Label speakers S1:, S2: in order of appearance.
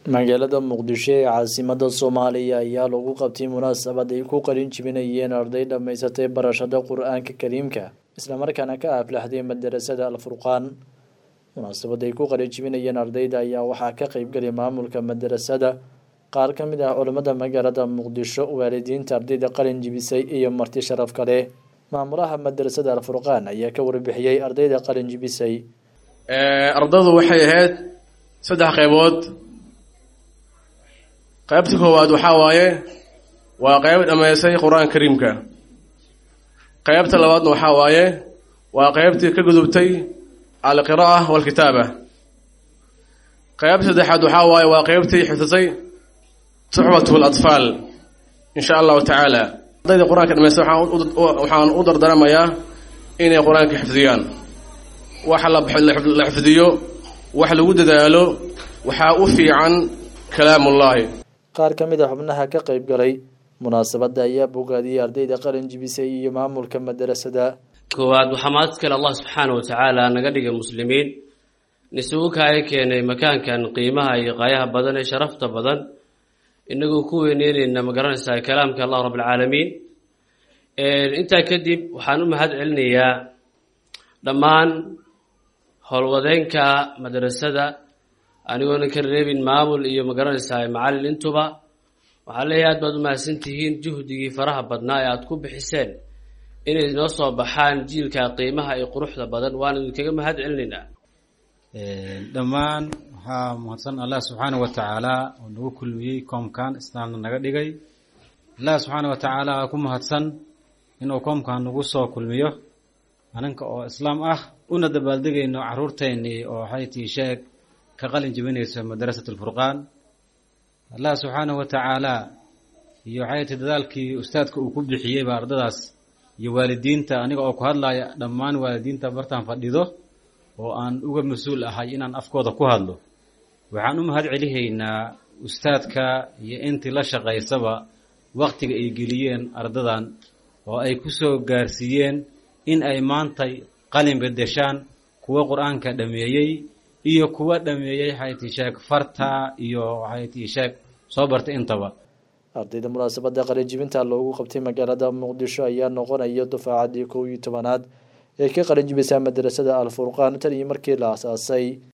S1: magaalada muqdisho ee caasimada soomaaliya ayaa lagu qabtay munaasabad ay ku qalin jibinayeen arday dhammaysatay barashada qur-aanka kariimka islamarkaana ka aflaxday madarasada alfurqaan munaasabad ay ku qalin jibinayeen ardayda ayaa waxaa ka qeybgalay maamulka madarasada qaar ka mid ah culimmada magaalada muqdisho waalidiinta ardayda qalin jibisay iyo marti sharaf kale maamulaha madarasada alfurqaan ayaa ka warbixiyey ardayda qalin jibisay
S2: ardadu waxay ahayd saddex qaybood qaybta koowaad waxaa waaye waa qayb dhammaysay qur-aanka kariimka qaybta labaadna waxaa waaye waa qaybtii ka gudubtay alqira'a walkitaaba qaybta saddexaad waxaa waaye waa qaybtii xifdisay suxbatu latfaal insha allahu tacaala ardayda qur-aanka dhamaystay waxaan u dardaramayaa inay qur-aanka xifdiyaan wax la xifdiyo wax lagu dadaalo waxaa u fiican kalaamullaahi
S1: qaar ka mid a xubnaha ka qeyb galay munaasabadda ayaa bogaadiyey ardayda qalin jibisay iyo maamulka madarasada
S3: koowaad waxaa mahad kale allah subxaana wa tacaala naga dhigay muslimiin nisugu kaaga keenay makaankan qiimaha iyo qaayaha badan ee sharafta badan inagoo ku weyneyneyna ma garanaysaa kalaamka allah rabbilcaalamiin intaa kadib waxaan u mahad celinayaa dhammaan howlwadeenka madrasada anigoona ka reebin maamul iyo ma garanaysaa macallin intuba waxaa leeyahay aad baad u mahadsan tihiin juhdigii faraha badnaa ee aada ku bixiseen inay noo soo baxaan jiilka qiimaha iyo quruxda badan waan idinkaga mahad celinaynaa
S4: dhammaan waxaa mahadsan allah subxaana wa tacaala oo nagu kulmiyey koomkan islaamna naga dhigay allah subxaana wa tacaala aa ku mahadsan inuu koomkan nagu soo kulmiyo aninka oo islaam ah una dabaaldegayno caruurteennii oo waxay tii sheeg ka qalin jibinayso madrasat alfurqaan allah subxaanahu wa tacaala iyo waxay tii dadaalkii ustaadka uu ku bixiyeyba ardadaas iyo waalidiinta aniga oo ku hadlaya dhammaan waalidiinta bartaan fadhido oo aan uga mas-uul ahay inaan afkooda ku hadlo waxaan u mahad celihaynaa ustaadka iyo intii la shaqaysaba waktiga ay geliyeen ardadan oo ay ku soo gaarsiiyeen in ay maantay qalin bedeshaan kuwa qur-aanka dhameeyey iyo kuwa dhameeyey waxay tii sheeg farta iyo waxay tii sheeg soo bartay intaba
S1: ardayda munaasabada qalinjibinta loogu qabtay magaalada muqdisho ayaa noqonaya dufaacaddii kow iyo tobanaad ee ka qalinjibisa madrasada alfurqaan tan iyo markii la asaasay